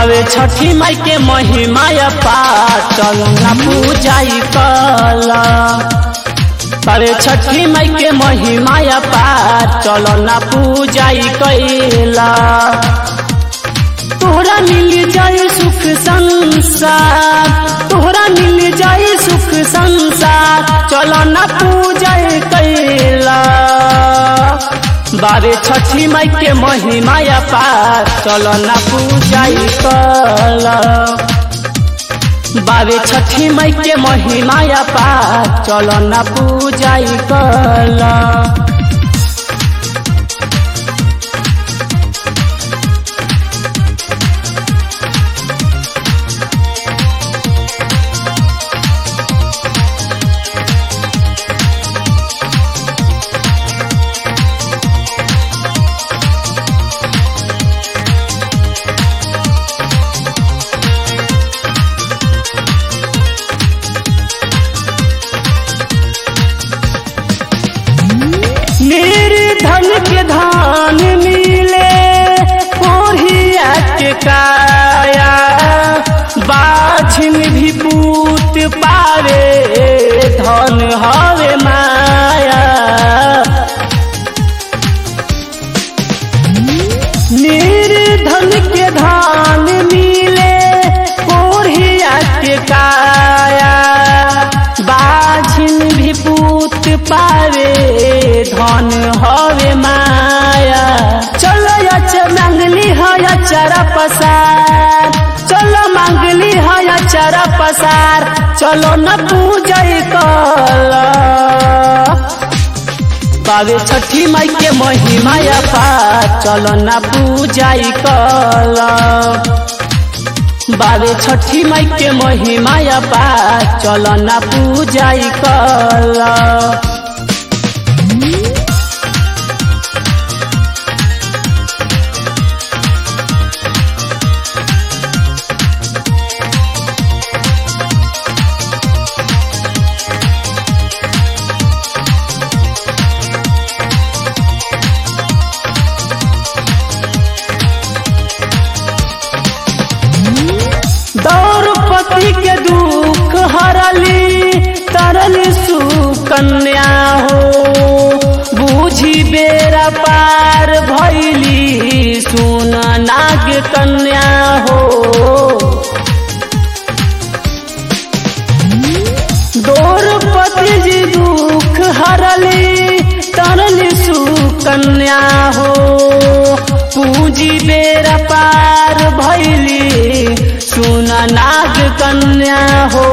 बावे छठी माई के महिमा पार चल ना पूजाई कल बावे छठी माई के महिमा पार चल ना पूजाई कैला तोहरा मिल जाए सुख संसार तोहरा मिल जाए सुख संसार चल ना पूजाई कैला बारे छठी माई के महिमा पार चल ना पूजाई कल बारे छठी माई के महिमा पार चल ना पूजाई कल मेरे धन के धान मिले कोढ़िया के काया बाझिन भी पूत पावे धन हवे माया मेरे धन के धान मिले कोढ़िया के काया बाझिन भी पूत पावे धन हवे माया चलो अच मांगली है अचरा पसार चलो मांगली है अचरा पसार चलो न पूजय कल बावे छठी माई के महिमा पार चलो न पूजाई कल बावे छठी माई के महिमा पार चल ना पूजाई कल द्रौपदी के दुख हरली तरली सुकन्या हो बूझी बेरा पार भैली सुन नाग कन्या हो द्रौपदी जी दुख हरली तरली सुकन्या हो पूंजी बेरा पार भैली सुन नाग कन्या हो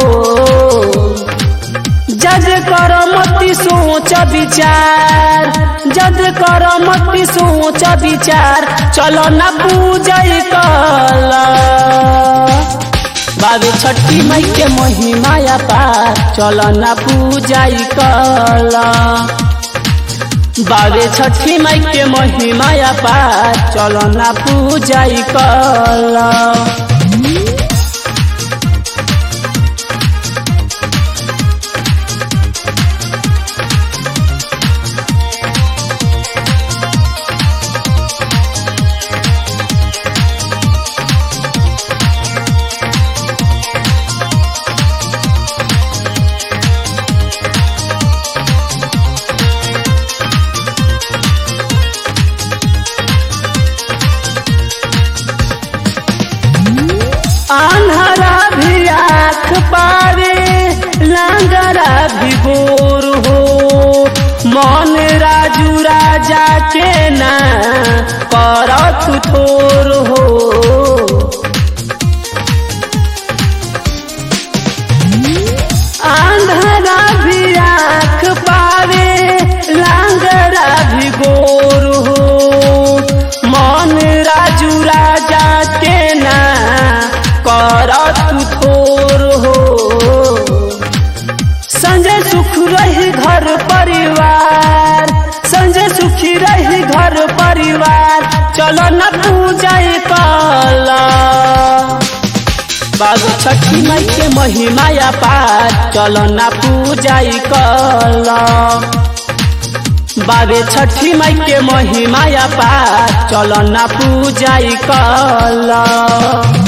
जज कर मती सोच विचार जज कर मती सोच विचार चलो न पूजय कल बाबे छठी माई के महिमा पार चलो न पूजय कल बाबे छठी माई के महिमा पार चलो न पूजय कल आन्हरा भी आख पावे लांगरा भी गोर हो मन राजू राजा के ना करत थोर हो आंधरा भी आख पावे लांगरा भी गोर हो मन राजू राजा के ना करत थोर हो संजय सुख रही घर परिवार संजय सुखी रही घर परिवार चलो न पूजाई कला बाबू छठी माई के महिमा पार चलो ना पूजाई कल बाबे छठी माई के महिमा पार चलो ना पूजाई कल